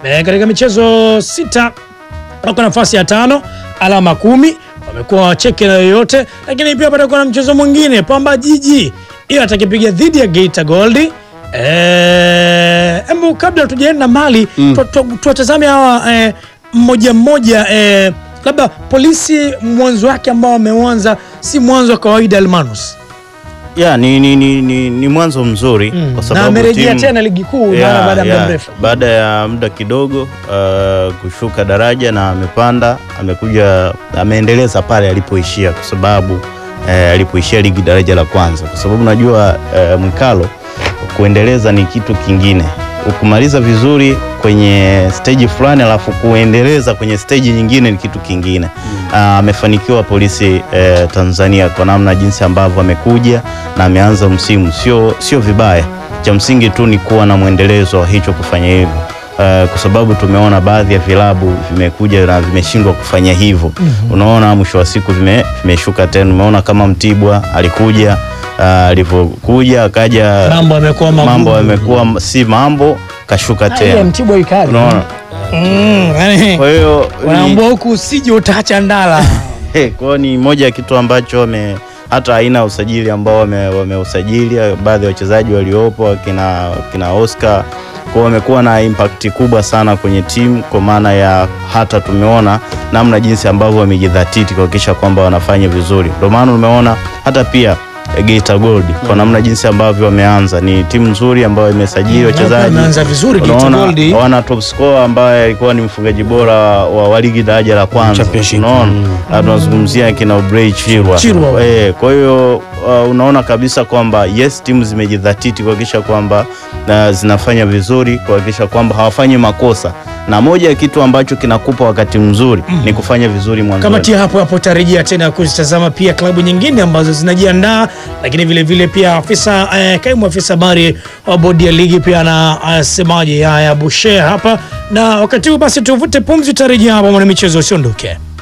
eh, katika michezo sita wako nafasi ya tano alama kumi wamekuwa wacheke na yoyote, lakini pia patakuwa na mchezo mwingine Pamba Jiji hiyo atakipiga dhidi ya Geita Gold. Eh, embu kabla tujaenda mali tu- tu- tuwatazame hawa eh, mmoja mmoja eh, labda polisi mwanzo wake ambao wameanza si mwanzo wa kawaida Almanus ya ni, ni, ni, ni, ni mwanzo mzuri Mm. kwa na sababu amerejea timu- tena ligi kuu Ya, maana baada ya muda ya, mrefu baada ya muda kidogo uh, kushuka daraja na amepanda, amekuja ameendeleza pale alipoishia, kwa sababu eh, alipoishia ligi daraja la kwanza, kwa sababu najua eh, Mwikalo kuendeleza ni kitu kingine, ukumaliza vizuri kwenye stage fulani alafu kuendeleza kwenye stage nyingine ni kitu kingine. Ah, Amefanikiwa polisi eh, Tanzania kwa namna jinsi ambavyo amekuja na ameanza msimu, sio sio vibaya cha msingi tu ni kuwa na mwendelezo wa hicho kufanya hivyo. Uh, kwa sababu tumeona baadhi ya vilabu vimekuja na vimeshindwa kufanya hivyo. Unaona, mwisho wa siku vime- vimeshuka tena. Umeona kama Mtibwa alikuja uh, alivyokuja akaja mambo yamekuwa magumu. mambo yamekuwa m- si mambo kashuka Ah, ile tena, Mtibwa ikali unaona. Mm, yani, Kwa hiyo ni- wanaambua huku usije utaacha ndala Eh, kwa hiyo ni moja ya kitu ambacho wame hata aina ya usajili ambao wame- wameusajili baadhi ya wachezaji waliopo wakina, wakina Oscar kwa wamekuwa na impact kubwa sana kwenye timu, kwa maana ya hata tumeona namna jinsi ambavyo wamejidhatiti kuhakikisha kwamba wanafanya vizuri. Ndio maana umeona hata pia eh, Geita Gold kwa namna jinsi ambavyo wameanza, ni timu nzuri ambayo imesajili wachezaji ameanza vizuri Geita Unaona, Gold. wana top scorer ambaye alikuwa ni mfungaji bora wa, wa ligi daraja la kwanza. Championship. Unaona, Na tunazungumzia kina Obrey Chirwa. Chirwa. Eh, kwa hiyo uh, unaona kabisa kwamba yes, timu zimejidhatiti kuhakikisha kwamba uh, zinafanya vizuri, kuhakikisha kwamba hawafanyi makosa, na moja ya kitu ambacho kinakupa wakati mzuri ni kufanya vizuri mwanzo. Kamati ya hapo hapo tarejea tena kuzitazama pia klabu nyingine ambazo zinajiandaa, lakini vile vile pia afisa eh, kaimu afisa habari wa bodi ya ligi pia anasemaje haya Bushe hapa, na wakati huu basi tuvute pumzi, tarejea hapa mwana michezo usiondoke.